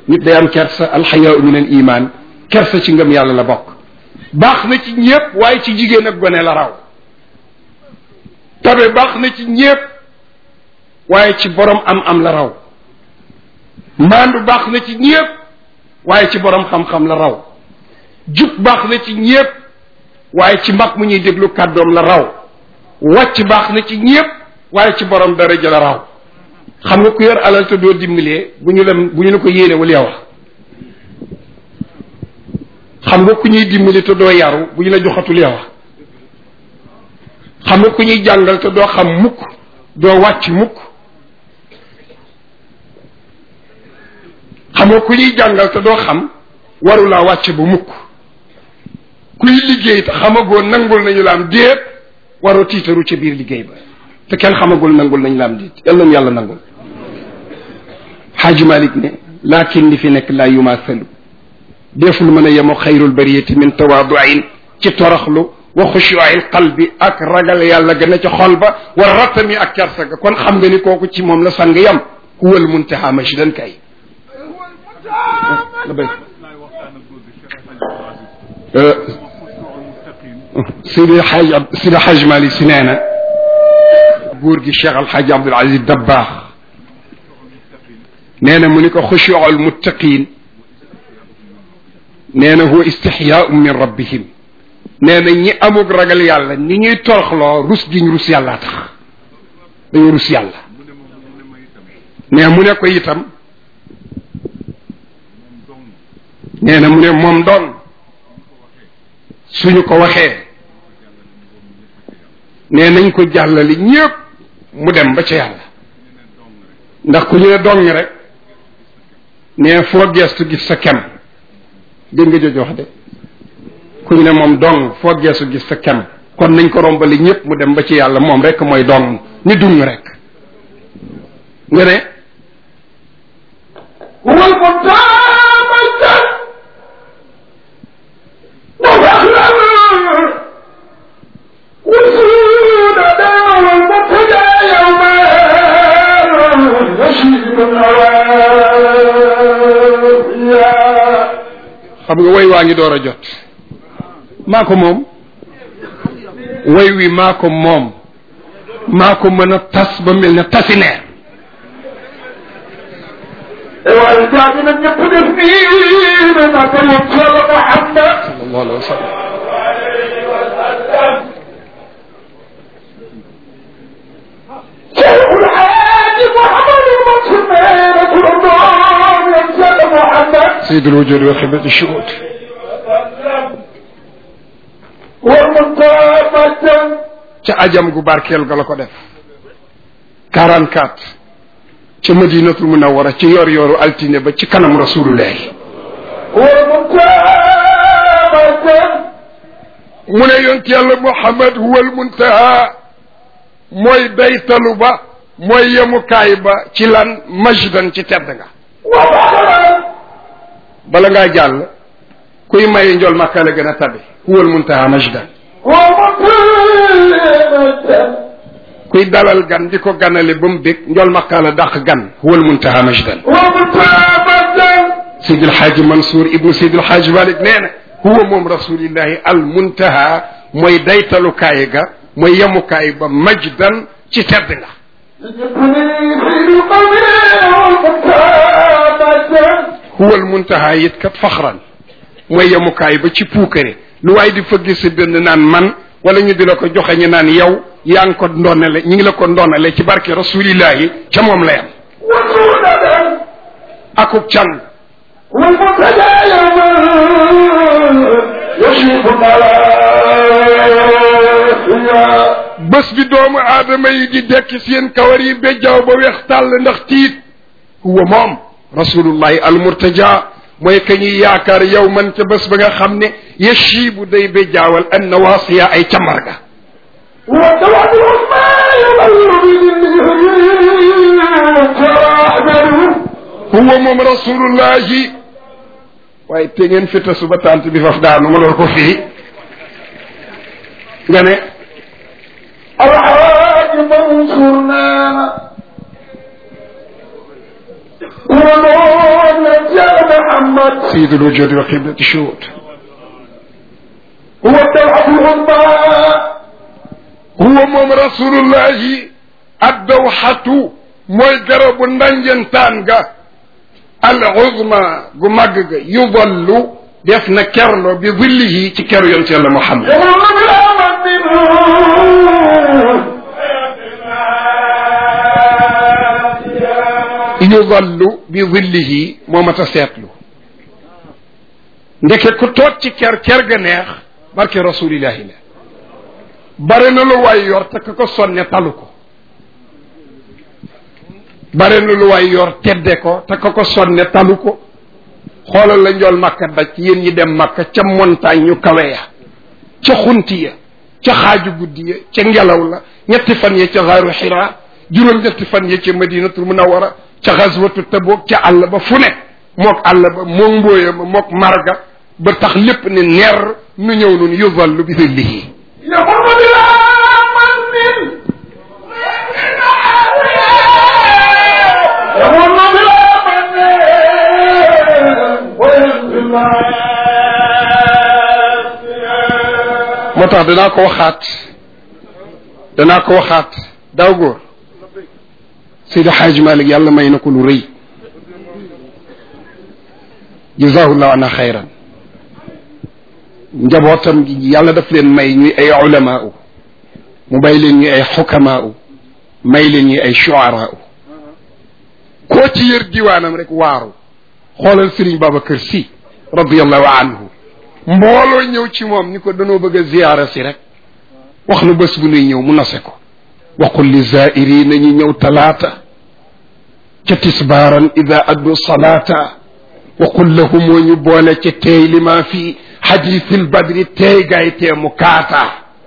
nit day am kersa alxayaau min al iman kersa ci ngëm yàlla la bokk baax na ci ñépp waaye ci jigéen ak gone la raw tabe baax na ci ñépp waaye ci borom am am la raw maandu baax na ci ñépp waaye ci borom xam-xam la raw jub baax na ci ñépp waaye ci mag mu ñuy déglu kàddoom la raw wàcc baax na ci ñépp waaye ci borom daraja la raw xam nga ku yor alal te doo dimbalee bu ñu la bu ñu la ko yéene wala yow xam nga ku ñuy dimbali te doo yaru bu ñu la joxatul yow xam nga ku ñuy jàngal te doo xam mukk doo wàcc mukk xam nga ku ñuy jàngal te doo xam warulaa wàcc bu mukk kuy liggéey te xamagoo nangul nañu la am déet waroo tiitaru ca biir liggéey ba te kenn xamagul nangul nañu la am déet yal nañu yàlla nangul xaaji malik ne laakin li fi nekk laa yumaasalu deful mën a yemoo xayrul bariyati min tawaaduin ci toroxlu wa xushuil qalbi ak ragal yàlla gën a ca xol ba wa ratami ak kersa ga kon xam nga ni kooku ci moom la sang yam huwal muntaha mashdan kay la béy Sidi Xaaj Sidi Xaaj Malik si nee na góor gi Cheikh Alxaaj Abdul Aziz Dabbaax nee na mu ni ko xushuul muttaqin nee na huwa istixyaau min rabbihim nee na ñi amug ragal yàlla ni ñuy toroxloo rus giñ rus yàllaa tax dañu rus yàlla nee mu ne ko itam nee na mu ne moom doon suñu ko waxee nee nañ ko jàllali ñépp mu dem ba ca yàlla ndax ku ñu ne dong rek nee foo geestu gis sa kem dégg nga jooju wax de ku ñu ne moom dong foo geestu gis sa kem kon nañ ko rombali ñépp mu dem ba ci yàlla moom rek mooy dong ni dung rek nga ne wal muntaamajjan وفخرا وسود دار المبتدى يوما يشيب النوايا xam nga way waa ngi door a jot maa ko moom way wi maa ko moom maa ko mën a tas ba mel ne tasineer waaye jaagi na ñëpp def nii ne na ko yëg yàlla Muhammad sallallahu alayhi wa sallam شيخ الحاج محمد المصمم كلهم ينزل محمد sayyidul wujud wa xibati shuhud والمنتامجا ca ajam gu barkeel ga la ko def 44 ca madinatul munawwara ci yor yoru altine ba ci kanam rasulullahi والمنتامجا mu ne yonent yàlla muhammad huwal muntaha mooy daytalu ba mooy yemukaay ba ci lan majdan ci tedd nga وفخرا bala ngaa jàll kuy maye njol makka la gën a tabe huwal muntaha majdan ومقيمة kuy dalal gan di ko ganale ba mu bég njol makka la dàq gan huwal muntaha majdan ومتامة Seydi El Hadj Mansour ibnu Seydi El Hadj Malick nee na huwa moom rasulillahi al muntaha mooy daytalukaay ga mooy yemukaay ba majdan ci tedd nga يجبني في القوم ومتامة huwa al muntaha it kat faxran mooy yemukaay ba ci puukare lu waaye di fëgg sa dënd naan man wala ñu di la ko joxe ñu naan yow yaa ngi ko ndonale ñi ngi la ko ndonale ci barke rasulillahi ca moom la yam وسودة akub can والمبتدى يوما يشيب الملاحيا bés bi doomu aadama yi di dekk seen kawar yi bejjaaw ba weex tàll ndax tiit huwa moom rasulullahi almurtaja mooy ka ñuy yaakaar yow man ca bés ba nga xam ne yashibu day bejjaawal an nawaasiya ay camarga والدوام العظمى يمر تراحمل huwa moom rasulullahi waaye te ngeen fi tasu ba tànt bi faf daanu ma lool ko fii nga ne الحاج منصور نام ونور يجعل الصفات سيد الوجود وقبلة الشهود هو الدوحة العظمى huwa moom rasulullahi addawxatu mooy garabu ndanjantaan ga al uzma gu màgg ga yudallu def na kerlo bi zillihi ci keru yonent yàlla Muhammad يمر بالأمن منه yudallu bi zillihi moo mat a seetlu ndeke ku toog ci ker ker ga neex barke rasulillahi la bare na lu waay yor te ka ko sonne talu ko bare na lu waay yor tedde ko te ka ko sonne talu ko xoolal la njool makka daj yéen ñi dem makka ca montagne yu kawe ya ca xunti ya ca xaaju guddi ya ca ngelaw la ñetti fan ya ca xaaru xira juróom ñetti fan ya ca madinatul munawara ca xaswatu taboog ca àll ba fu ne mook àll ba mook mbóoya ma mook marga ba tax lépp ne ner nu ñëw nun yudallu bi zillihi يمر بالأمن يمر بالأمن وينزل moo tax danaa ko waxaat danaa ko waxaat daaw góor Seydi Xaaj Malik yàlla may na ko lu rëy jazahullahu ana xayran njabootam gi yàlla daf leen may ñuy ay ulamaa u mu may leen ñuy ay xukamaa u may leen ñuy ay shuaraa u koo ci yër diwaanam rek waaru xoolal Sëriñ Babacar Si radiallahu anhu mbooloo ñëw ci moom ni ko danoo bëgg a ziyaara si rek wax nu bés bu nuy ñëw mu nose ko waqul li zairina ñu ñëw talaata ca tisbaaran ida addu salaata waqul lahum moo ñu boole ca teey li maa fi xadiisil badri teey gaay tee mu kaata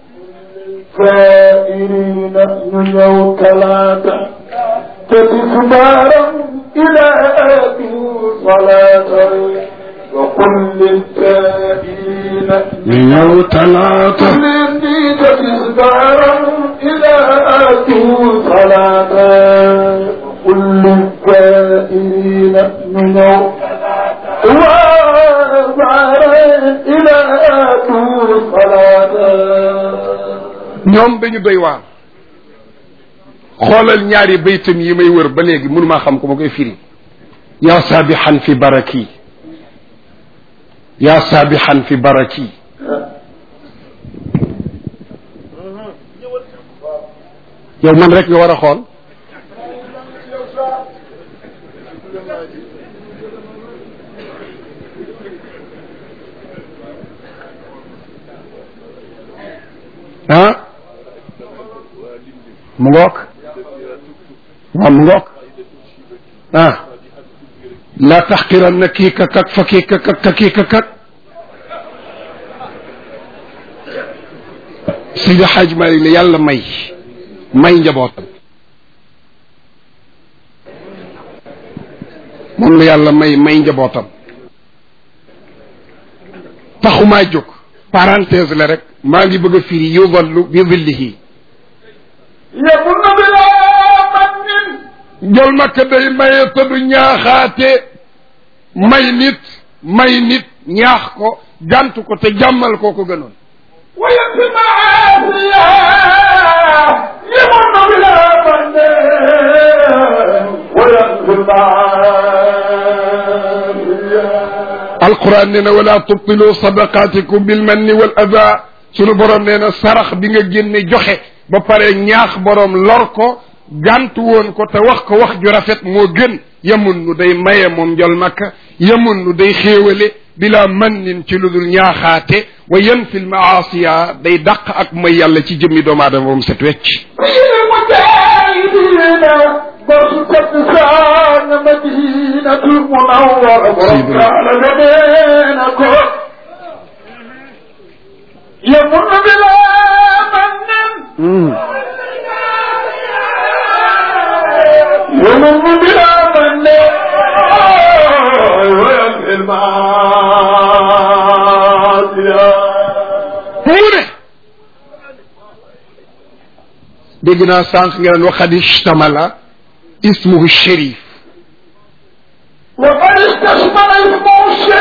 سائرين يوم ثلاثة تتسبارا إلى آتي صلاة وقل للسائلين ñu ñëw talaata مني تتسبارا إلى آتي صلاة وقل للسائلين من يوم وابعا إلى آتي صلاة ñoom dañu doy waar xoolal ñaari baytam yi may wër ba léegi mënu maa xam ko ma koy firi yaa saabixan fi baraki yaa saabixan fi baraki yow man rek nga war a xool ah mu ngoog waaw mu ngoog ah la taxqiranna kii ka kak fa kii ka kak ka kii ka kak Seydi Hadj Malick la yàlla may may njabootam moom la yàlla may may njabootam taxumaa jóg parenthèse la rek maa ngi bëgg a firi yudallu bi zillihi يمن بلا من jol makka day maye te du ñaaxaate may nit may nit ñaax ko gànt ko te jàmmal koo ko gënoon ويكفي معافية يمن بلا من ويكفي معافية alquran nee na wala tubtilu sadaqatikum bil manni wal ada sunu borom nee na sarax bi nga génne joxe ba pare ñaax borom lor ko gàntu woon ko te wax ko wax ju rafet moo gën yemun nu day maye moom njol makka yemun nu day xéewale bila mannin ci lu dul ñaaxaate wa yanfi l maasiya day dàq ak may yàlla ci jëmmi doomu aadama moom set wecc في المجاهدين بركة سان مدينة المنورة سيدنا. على لدينكم يمن بلا من يمن بلا من وينفي المعاصي mu ne dégg naa sànq nga naan waxad ishtamala ismuhu sharif وقد استشمل اسمه الشريف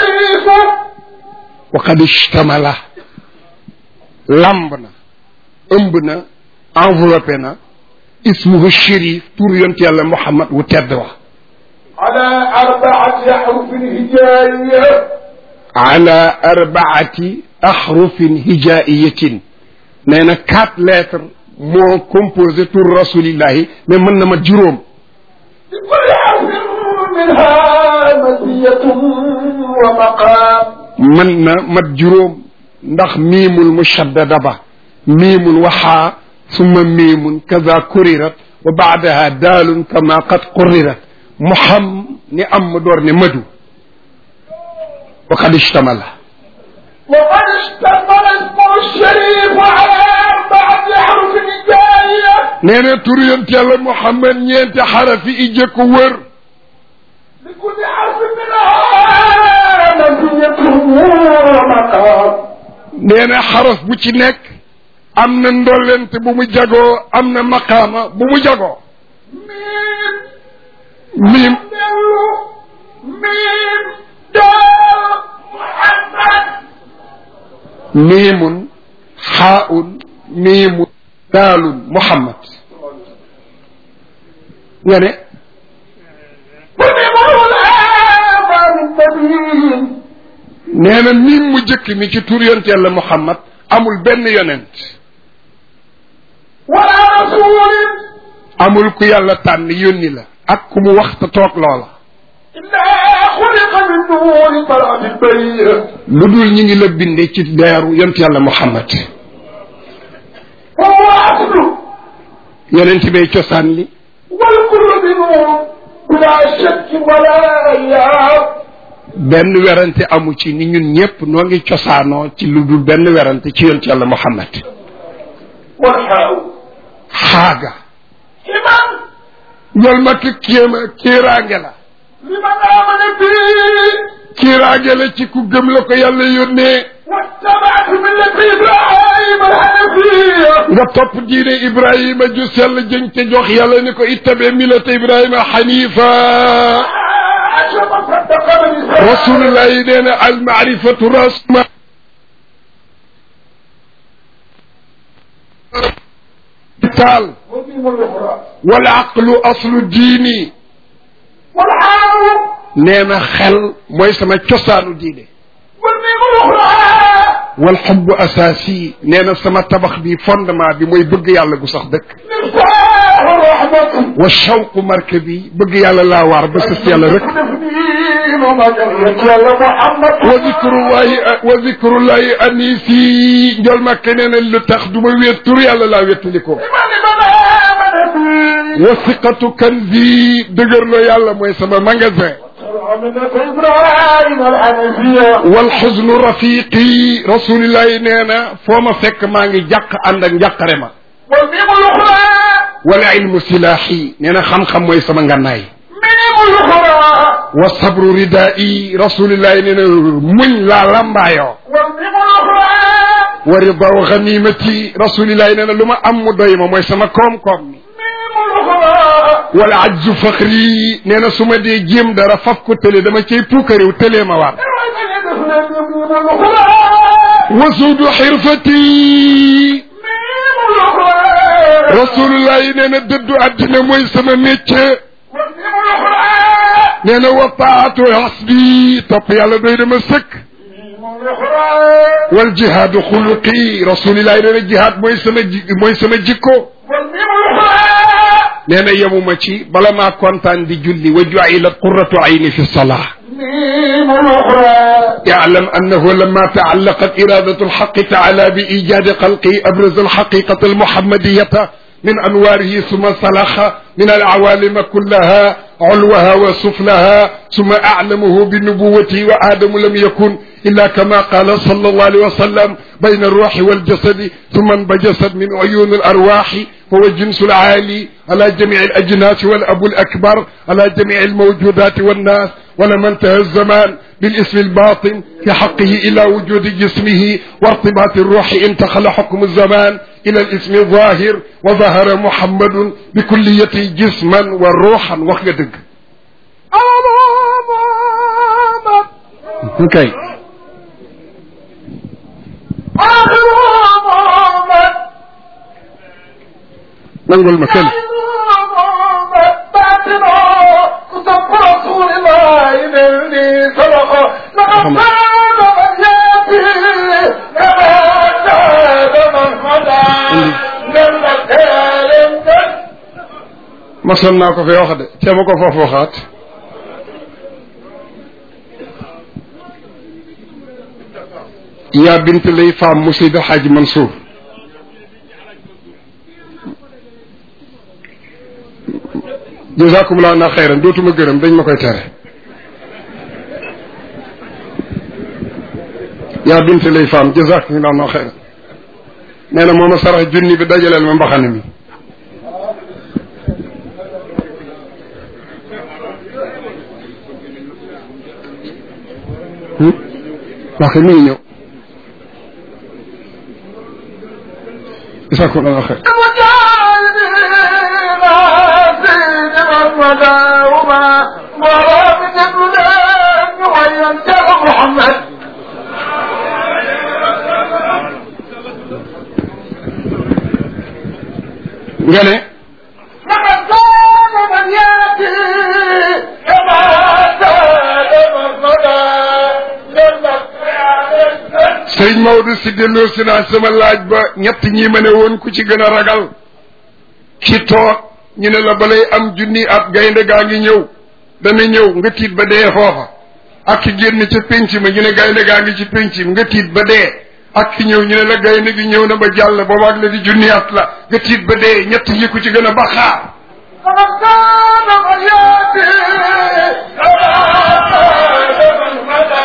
wa qad ishtamala lamb na ëmb na enveloppé na ismuhu shérif tur yonent yàlla muhammad wu tedd wa على أربعة أحرف هجائية ala arbaati ahrufin hijaiyatin nee na quatre lettres moo composé tur rasulillahi mais mën na ma juróom لكل حرف منها مزية ومقام mën na mat juróom ndax miimul mushaddada ba miimul waxaa summa miimun kaza kurirat wa baadaha daalun kama qad qurrirat muham ni am ma door ne madu wa qad ishtamala وقد اشتمل اسمه الشريف على أربعة أحرف هجائية nee na tur yonent yàlla muhammad ñeenti xarafi ijje ko wër لكل حرف منها مزية ومقام nee na xaraf bu ci nekk am na ndollent bu mu jagoo am na maqaama bu mu jagoo ميم miim دلو ميم دال محمد miimun xaaun miimun daalun muhammad nga ne وميم الآمر النبي nee na miim mu jëkk mi ci tur yonent yàlla muhammad amul benn yonent ولا رسول amul ku yàlla tànn yónni la ak ku mu wax te toog loola إلا خلق من نور طلعت البرية lu dul ñi ngi la binde ci leeru yonent yàlla muhammad وهو أصله yonent bay cosaan li والكل بنور بلا شك ولا إياب benn werante amu ci ni ñun ñëpp noo ngi cosaanoo ci lu dul benn werante ci yonent yàlla muhammad والحاء xaaga إمام ñol ma ki kéema kiiraange la لمن آمن به kiiraange la ci ku gëm la ko yàlla yónnee واتبعت ملة إبراهيم الحنفية nga topp diine ibrahima ju sell jëñ te jox yàlla ni ko ittabe milata ibrahima xanifa عشر صدق بالإسلام rasulullah yi nee na al maarifatu rasma taal وميم الأخرى wal aqlu aslu diini والحاء nee na xel mooy sama cosaanu diine والميم الأخرى wal xubbu asaasi nee na sama tabax bi fondement bi mooy bëgg yàlla gu sax dëkk مفتاح الرحمة wa shawqu marke bi bëgg yàlla laa waar ba sës yàlla rek تفنين ومجرة يا محمد wa zikrullahi wa zikrullahi anisi njol ma keneen lu tax du ma wéet tur yàlla laa wéttali ko لمن من آمن به wa siqatu kanzi dëgër la yàlla mooy sama magasin ملة إبراهيم الحنفية wal xusnu rafiqi rasulillahi nee na foo ma fekk maa ngi jàq ànd ak njàqare ma والميم الأخرى wala ilmu silaahi nee na xam-xam mooy sama ngànnaay ميم الأخرى wa sabru ridaa'i rasulillahi nee na muñ laa lambaayoo والميم الأخرى wa ridaw ganimati rasulillahi nee na lu ma am mu doy ma mooy sama koom-koom mi ميم الأخرى wala ajzu faxri nee na su ma dee jéem dara faf ko tële dama cay puukariw tëlee ma waat ميم الأخرى wa suudu xirfati ميم الأخرى rasulillahi nee na dëddu àddina mooy sama métier والميم الأخرى nee na wa taatu hasbi topp yàlla doy dama sëkk ميم الأخرى wal jihaadu xuluqi rasulillahi nee na jihaad mooy sama ji mooy sama jikko والميم الأخرى nee na yemuma ci bala maa kontaan di julli wa juilat qurratu ayni fi salaa ميم الأخرى اعلم أنه لما تعلقت إرادة الحق تعالى بإيجاد خلقه أبرز الحقيقة المحمدية من أنواره ثم سلخ من العوالم كلها علوها وسفلها ثم أعلمه بنبوته وآدم لم يكن إلا كما قال صلى الله عليه وسلم بين الروح والجسد ثم انبجست من عيون الأرواح هو الجنس العالي على جميع الأجناس والأب الأكبر على جميع الموجودات والناس ولما انتهى الزمان بالاسم الباطن في حقه إلى وجود جسمه وارتباط الروح انتقل حكم الزمان إلى الاسم الظاهر وظهر محمد بكليته جسما وروحا وخدق okay nangul ma kële masoon naa ko fi wax de ca ma ko foofu waxaat yaa bint lay faam musida xaaj Mansour jazakumullah na xayran dootuma gërëm dañ ma koy tere yaa bint lay faam jazakumullah na xayran nee na mooma sarax junni bi dajaleel ma mbaxane mi wax mi ngi ñëw jazakumullah na xayran محمد nga ne لقد كان من ياتي كما سال مرمدا جنة sëriñ Maodo si delloo si naa sama laaj ba ñett ñi ma ne woon ku ci gën a ragal ki toog ñu ne la balay am junni at gaynde gaa ngi ñëw dana ñëw nga tiit ba dee foofa ak ki génn ca pénc ma ñu ne gaynde gaa ngi ci pénc mi nga tiit ba dee ak ki ñëw ñu ne la gaynde gi ñëw na ba jàll boobaag la di junni at la nga tiit ba dee ñett yi ku ci gën a baxaar لقد كان من ياتي كما سال مرمدا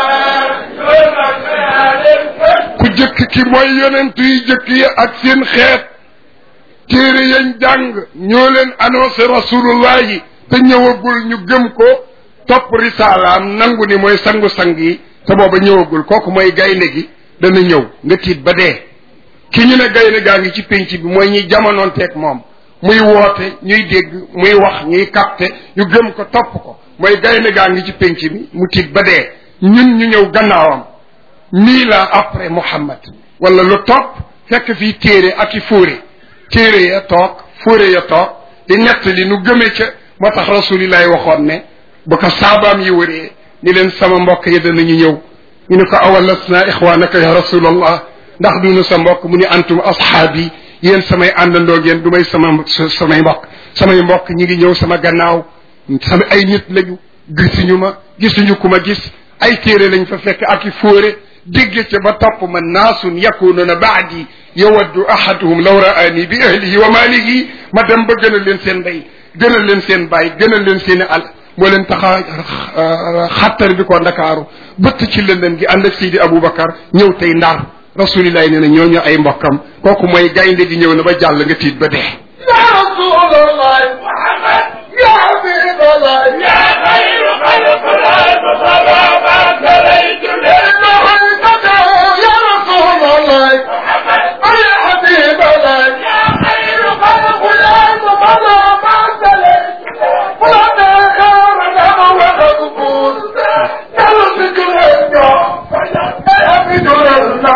جنة ku jëkk ki mooy yonent yi jëkk yi ak seen xeet téere yañ jàng ñoo leen annoncé rasulullah yi te ñëwagul ñu gëm ko topp risaalaam nangu ni mooy sangu-sang yi te booba ñëwagul kooku mooy gaynde gi dana ñëw nga tiit ba dee ki ñu ne gaynde gaa ngi ci pénc bi mooy ñuy jamonoonteeg moom muy woote ñuy dégg muy wax ñuy capté ñu gëm ko topp ko mooy gaynde gaa ngi ci pénc bi mu tiit ba dee ñun ñu ñëw gannaawam mille ans après Muhammad wala lu topp fekk fii téere ak i fóore téere ya toog fóore ya toog di nettali nu gëme ca moo tax rasulillahi waxoon ne bu ko saabaam yi wëree ni leen sama mbokk yi danañu ñëw ñu ne ko awalasna ixwanaka ya rasulallah ndax dunu sa mbokk mu ni antum ashaabi yéen samay àndandoo ngeen du may sama samay mbokk samay mbokk ñi ngi ñëw sama gannaaw sama ay nit lañu gisuñu ma gisuñu ku ma gis ay téere lañ fa fekk ak i fóore dégg ca ba topp ma naasun yakununa baadi yawaddu ahaduhum law raani bi ahlihi wa maalihi ma dem ba gënal leen seen ndey gënal leen seen baay gënal leen seen i al moo leen tax a xattar bi ko ndakaaru bëtt ci lëndëm gi ànd ak Seydi Aboubacar ñëw tey ndar rasulillahi nee na ñooñu ay mbokkam kooku mooy gaynde gi ñëw na ba jàll nga tiit ba dee يا رسول الله محمد يا حبيب الله يا خير خلق الله فصلى ما سليت يا رسول الله محمد يا حبيب الله يا خير خلق الله فصلى ما سليت ولا خير له وغضبون يرزق الهجة يا بدر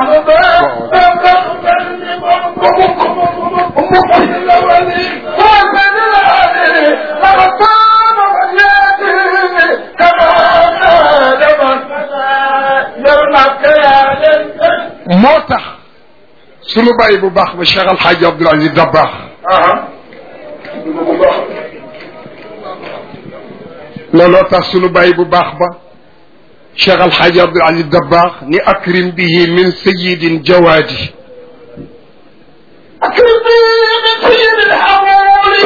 moo tax sunu bàyyi bu baax ba Cheikh Al Hadj Abdoul Aziz Dabakh looloo tax sunu bàyyi bu baax ba Cheikh Al Hadj Abdoul Aziz Dabakh ni akrim bihi min sayidin jawaadi أكرم بي من سيد الحمول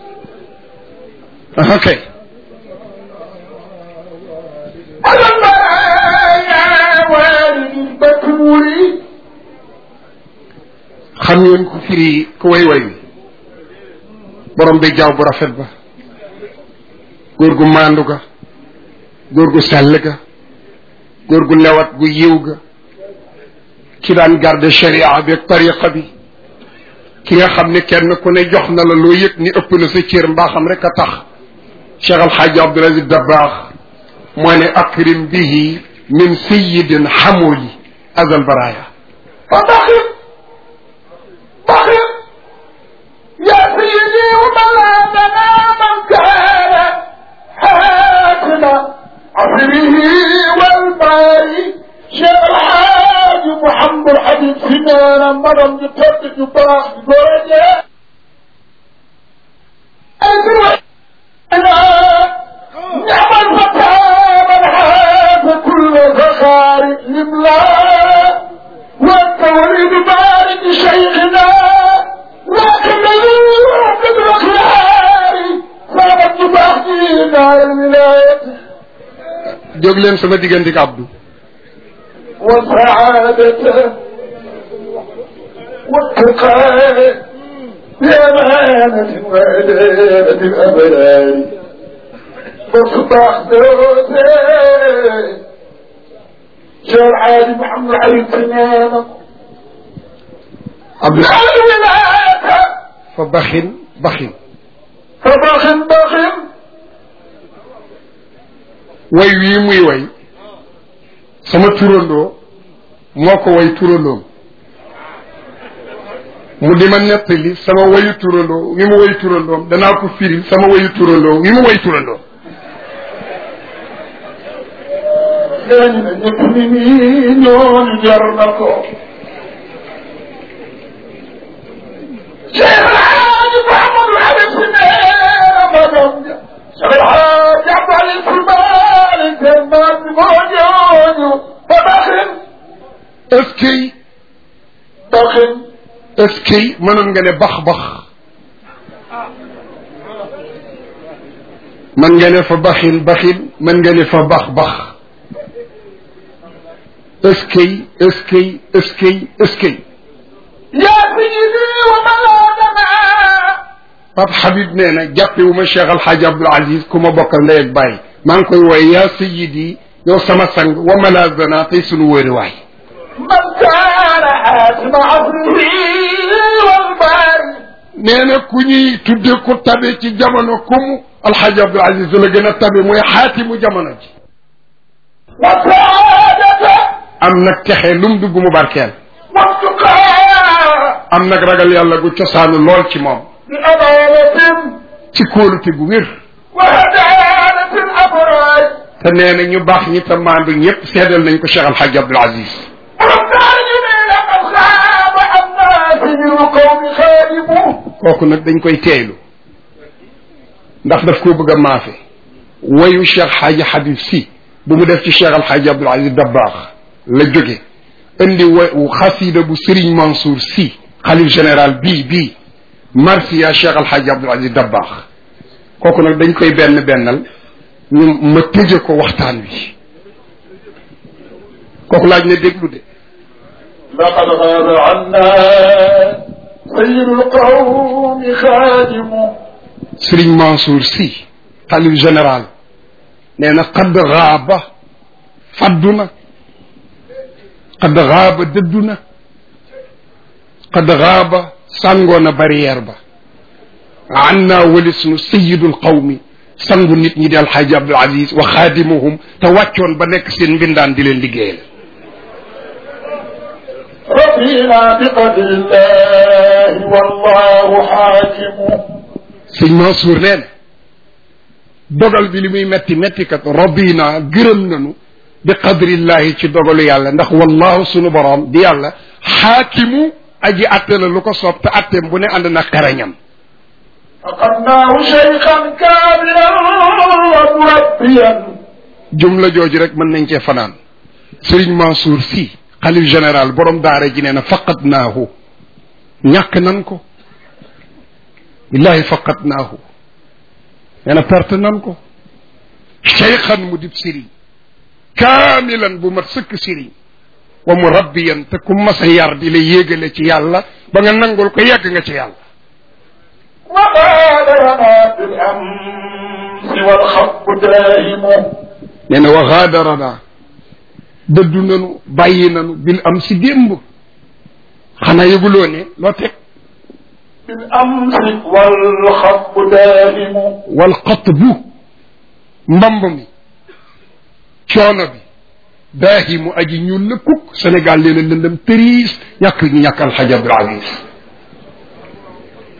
ok على المرايا والد البتول xam ngeen ko firi ku way way borom bi jaww bu rafet ba góor gu maandu ga góor gu sell ga góor gu lewat gu yiw ga ki daan garde sharia bi ak tariqa bi ki nga xam ne kenn ku ne jox na la loo yëg ni ëpp na sa cër mbaaxam rek a tax Cheikh Al Hadj Abdoul Aziz Dabakh moo ne akrim bihi min sayidin xamuli azal baraya فضخم ضخم يا سيدي عصره والباري شيخ الحاج محمد الحبيب سنانا مرم بطرد جباح بدرجة أدرك أنا نعم الفتى من حاز كل فخار لملا وانت وليد بارد شيخنا لكن قد الخياري صابت جباح دار الولاية jóg leen sama diggante ak Abdou وسعادته والتقاء بأمانة وعدالة الأبرار فاصبح دوسي شارع علي محمد علي سنانة Abdou الولاية fa baxin baxin فبخن بخن way wii muy way sama turandoo moo ko way turandoom mu di ma nettali sama wayu turandoo wi mu way turandoom danaa ko firil sama wayu turandoo wi mu way turandoom dañu ne ñëpp ni nii ñooñu jar na ko Cheikh Alhaji Mahamadou Habib si nee ma doom ja Cheikh Alhaji Abdali Sulmani seen maam bi moo ñooñu ba baxin est-ce que baxin est-ce que mënoon nga ne bax bax mën nga ne fa baxin baxin mën nga ne fa bax bax est-ce que est-ce que est-ce que est-ce que yaa sayyidi wa mawlaana Pape Habib nee na jàppewu ma Cheikh Al Hadj Abdoul Aziz ku ma bokkal ndey ak bàyyi maa ngi koy wooye yaa sayyidi yow sama sang wa malazana tey sunu wóori waay man kaana xaasima asrihi wal baari nee na ku ñuy tudde ku tabe ci jamono kumu Al Hadj Abdoul Aziz la gën a tabe mooy xaatimu jamono ji wa saadata am nag texe lum dugg mu barkeel wa tuqaa am nag ragal yàlla gu cosaanu lool ci moom bi amaanatin ci kóolute gu wér wa hadaanatin abraar te nee na ñu baax ñi te maandu ñëpp seedal nañ ko Cheikh Al Hadj Abdoul Aziz والتارجمين قد خاب الناس من قوم خادمه kooku nag dañ koy teeylu ndax daf koo bëgg a maafe wayu Cheikh Hadji Habib si bu mu def ci Cheikh Al Hadj Abdoul Aziz Dabakh la jóge indi wa xasida bu Serigne Mansour si xalif général bii bii marsiya Cheikh Al Hadj Abdoul Aziz Dabakh kooku nag dañ koy benn bennal ñu ma tëje ko waxtaan wi kooku laaj na déglu de لقد غاب عنا سيد القوم خادمه Serigne Mansour si xalif général nee na xadd xaaba faddu na xadd xaaba dëddu na xadd xaaba sàngoo na barrière ba an naa walis nu sayidul qawmi sangu nit ñi di alxaaji abdul aziz wa xaadimuhum te wàccoon ba nekk seen mbindaan di leen liggéeyal رضينا بقدر الله والله حاكمه sëñ Mansour nee na dogal bi li muy metti metti kat rabina gërëm nañu bi qadrillahi ci dogalu yàlla ndax wallahu sunu borom di yàlla xaakimu aji atte la lu ko soob te atteem bu ne ànd na xarañam فقدناه شيخا كاملا ومربيا jumla jooju rek mën nañ cee fanaan Serigne Mansour si xalif général borom daara ji nee na faqat naahu ñàkk nan ko billahi faqat naahu nee na perte nan ko cheykhan mu dib sëriñ kaamilan bu mat sëkk sëriñ wa murabbiyan te ku mas a yar di la yéegale ci yàlla ba nga nangul ko yegg nga ci yàlla وغادرنا بالأمس والخط دائم nee na wa gaadarana dëddu nanu bàyyi nanu bil am si démb xanaa yëguloo ne loo teg بالأمس والخط دائم wal xatbu mbamb mi coono bi daahimu aji ñuul la kukk Sénégal leen a lëndëm tëriis ñàkk ñu ñàkk alxaj Abdul Aziz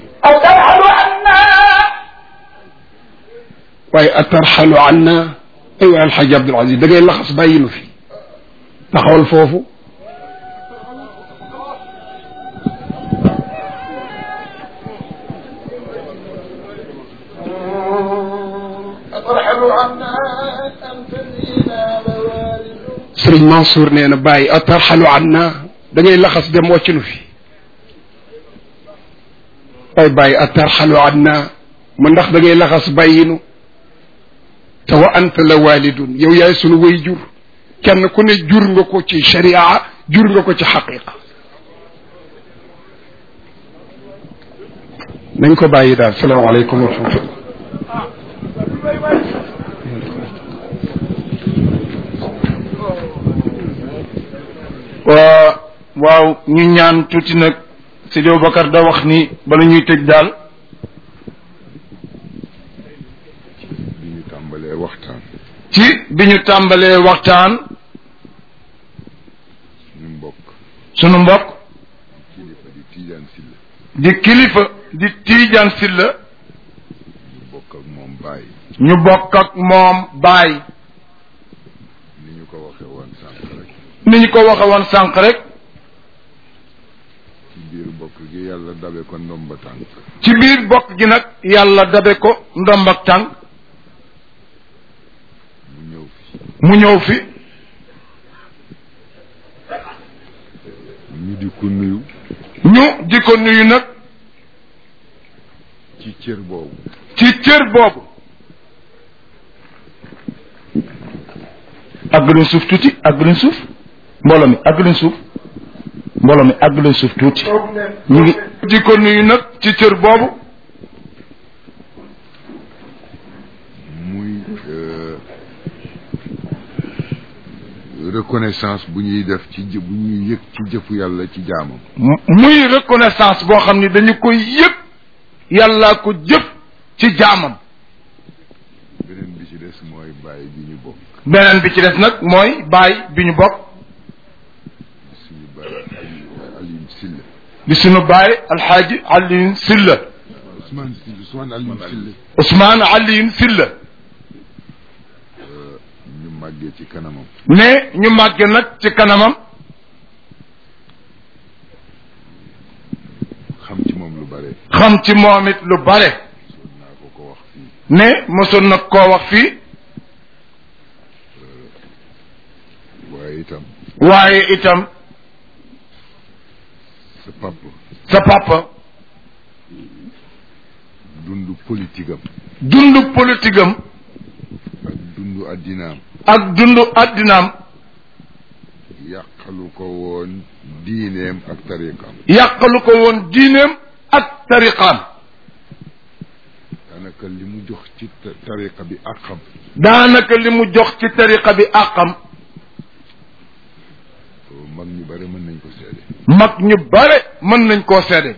أترحل عنا waaye atarxalu anna ay waay alxaaji abdul aziz da ngay laxas bàyyi nu fi taxawal foofu أترحل عنا أنت فينا موالد sëriñ Mansour nee na bàyyi atarxalu anna da ngay laxas dem wàcc nu fi ay bàyyi atarxalu anna ma ndax da ngay laxas bàyyinu te wa anta la walidun yow yaay sunu way jur kenn ku ne jur nga ko ci sharia jur nga ko ci xaqiqa nañ ko bàyyi daal salaamaaleykum wa rahmatullah waa waaw ñu ñaan tuuti nag Sidi Bakar da wax ni bala ñuy tëj daal bi ñu tàmbalee waxtaan ci bi ñu tàmbalee waxtaan ñu mbokk sunu mbokk kilifa di Tiijaan Silla di kilifa di Tiijaan Silla ñu bokk ak moom bàyyi ñu bokk ak moom baay ni ñu ko waxe woon sànq rek ni ñu ko waxe woon sànq rek ci biir bokk gi yàlla dabe ko ndomba tànk ci biir bokk gi nag yàlla dabe ko ndomb ak tànk mu ñëw fi mu ñëw fi ñu di ko nuyu ñu di ko nuyu nag ci cër boobu ci cër boobu àgg leen suuf tuuti àgg leen suuf mbooloo mi àgg leen suuf mbooloo mi àgg leen suuf tuuti ñu ngi di ko nuyu nag ci cër boobu muy euh, reconnaissance bu ñuy def ci jë bu ñuy yëg ci jëfu yàlla ci jaamam mu- muy reconnaissance boo xam ni dañu koy yëg yàllaa ko jëf ci jaamam beneen bi ci des mooy bàyyi bi ñu bokk beneen bi ci des nag mooy baay bi ñu bokk suñu bàyyi Ali Alioune Silla di sunu baay alxaaji Alioune Silla Ousmane Silla Ousmane Alioune Silla Ousmane Alioune Silla ñu màggee ci kanamam ne ñu màgge nag ci kanamam xam ci moom lu bare xam ci moom it lu bare soon naa ko ko wax fii ne mosoon nag koo wax fii waaye itam waaye itam sa papa sa papa dund politique am dund politique am ak dund addinaam ak dund addinaam yàqalu ko woon diineem ak tariqam yàqalu ko woon diineem ak tariqaam daanaka li mu jox ci ta- tariqa bi ak xam daanaka li mu jox ci tariqa bi àqam mag ñu bare mën nañ ko seede mag ñu bare mën nañ koo seede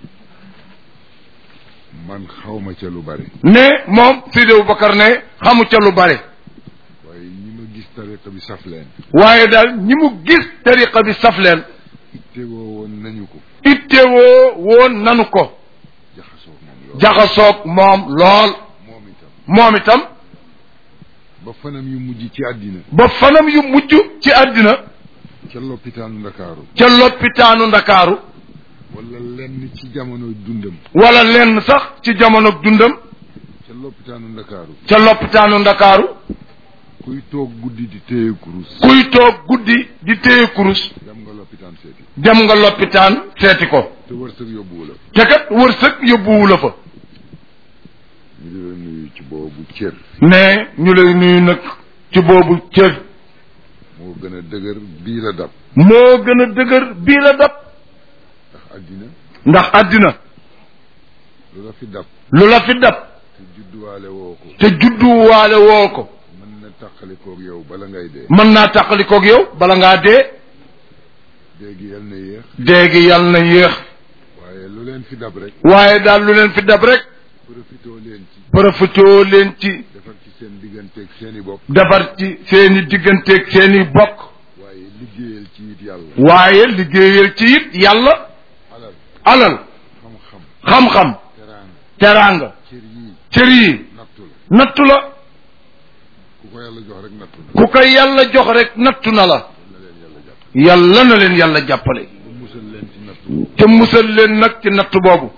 man xawma ca lu bare ne moom Sidi Aboubacar ne xamu ca lu bare waaye ñi ma gis tariqa bi saf leen waaye daal ñi mu gis tariqa bi saf leen ittewoo woon nañu ko ittewoo woon nanu ko jaxasoo moom lool jaxasoog moom lool moom itam moom itam ba fanam yu mujj ci àddina ba fanam yu mujj ci àddina ca lopitaanu ndakaaru ca loppitaanu ndakaaru wala lenn ci jamono dundam wala lenn sax ci jamono dundam ca lopitaanu ndakaaru ca loppitaanu ndakaaru kuy toog guddi di téye kurus kuy toog guddi di téye kurus dem nga lopitaan seeti dem nga loppitaan seeti ko te wërsëg yóbbuwu la te kat wërsëg yóbbuwu la fa ñu di la nuyu ci boobu cër ne ñu lay nuyu nag ci boobu cër moo gën a dëgër bii la dab moo gën a dëgër bii la dab ndax àddina ndax àddina lu la fi dab lu la fi dab te judduwaale woo ko te judduwaale woo ko mën na tàqalikoog yow bala ngay dee mën naa tàqalikoog yow bala ngaa dee léegi yal na yéex déegi yàlla na yéex waaye lu leen fi dab rek waaye daal lu leen fi dab rek profitoo leen ci profitoo leen ci defar ci seen digganteeg seeni bopp defar ci seeni digganteeg seeni bokk waaye liggéeyal ci it yàlla waaye liggéeyal ci it yàlla alal alal xam-xam xam-xam teraanga teraanga cër yii cër yi nattu la nattu la ku ko ko yàlla jox rek nattu na ku ko yàlla jox rek nattu na la yàlla na leen yàlla jàppale ba musal leen ci nattu te musal leen nag ci nattu boobu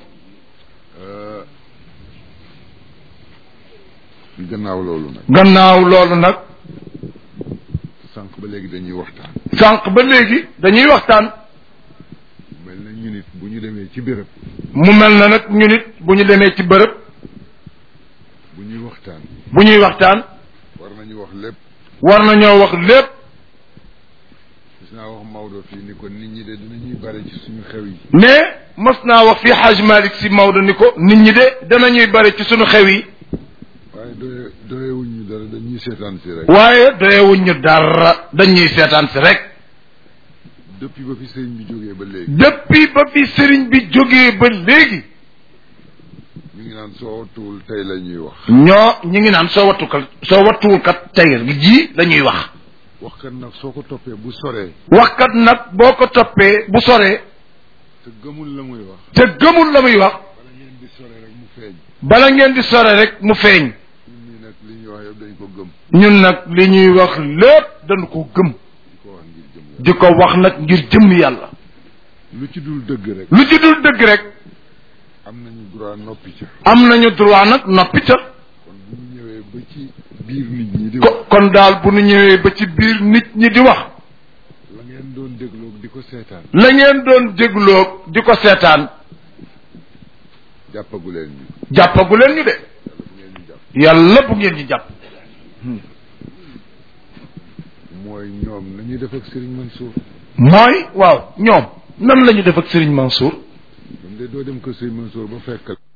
gannaaw loolu nag gannaaw loolu nag sànq ba léegi dañuy waxtaan sànq ba léegi dañuy waxtaan mel na ñu nit bu ñu demee ci béréb mu mel na nag ñu nit bu ñu demee ci bërëb bu ñuy waxtaan bu ñuy waxtaan war nañu wax lépp war nañoo wax lépp gis naa wax Maodo fii ni ko nit ñi de dinañuy bare ci suñu xew yi mais mos naa wax fii Haj Malick si Maodo ni ko nit ñi de danañuy bare ci sunu xew yi waaye doye doyewuñ ñu dara dañuy seetaan si rek waaye doyewuñ ñu dara dañuy seetaan si rek depuis ba fi sëriñ bi jógee ba léegi depuis ba fi sëriñ bi jógee ba léegi ñu ngi naan soo tuul tey la ñuy wax ñoo ñi ngi naan soo wattukat soo wattuwul kat tey ji dañuy wax waxkat nag soo ko toppee bu soree waxkat nag boo ko toppee bu soree te gëmul la muy wax te gëmul la muy wax wala ngeen di sore rek mu feeñ bala ngeen di sore rek mu feeñ ñun ñii nag li ñuy wax yëpp dañ ko gëm ñun nag li ñuy wax lépp dañu ko gëm di ko wax ngir jëm la di ko wax nag ngir jëm yàlla lu ci dul dëgg rek lu ci dul dëgg rek am nañu droit noppi ca am nañu droit nag noppi ca kon bu ñu ñëwee ba ci biir nit ñi di wax ko kon daal bu nu ñëwee ba ci biir nit ñi di wax la ngeen doon dégloo di ko seetaan la ngeen doon dégloo di ko seetaan jàppagu leen ñu jàppagu leen ñu de yàlla bu ngeen ñu jàpp yàlla bu ngeen ñi jàpp mooy ñoom nañuy def ak Serigne Mansour mooy waaw ñoom nan la ñu def ak Serigne Mansour ñoom de doo dem ko Serigne Mansour ba fekk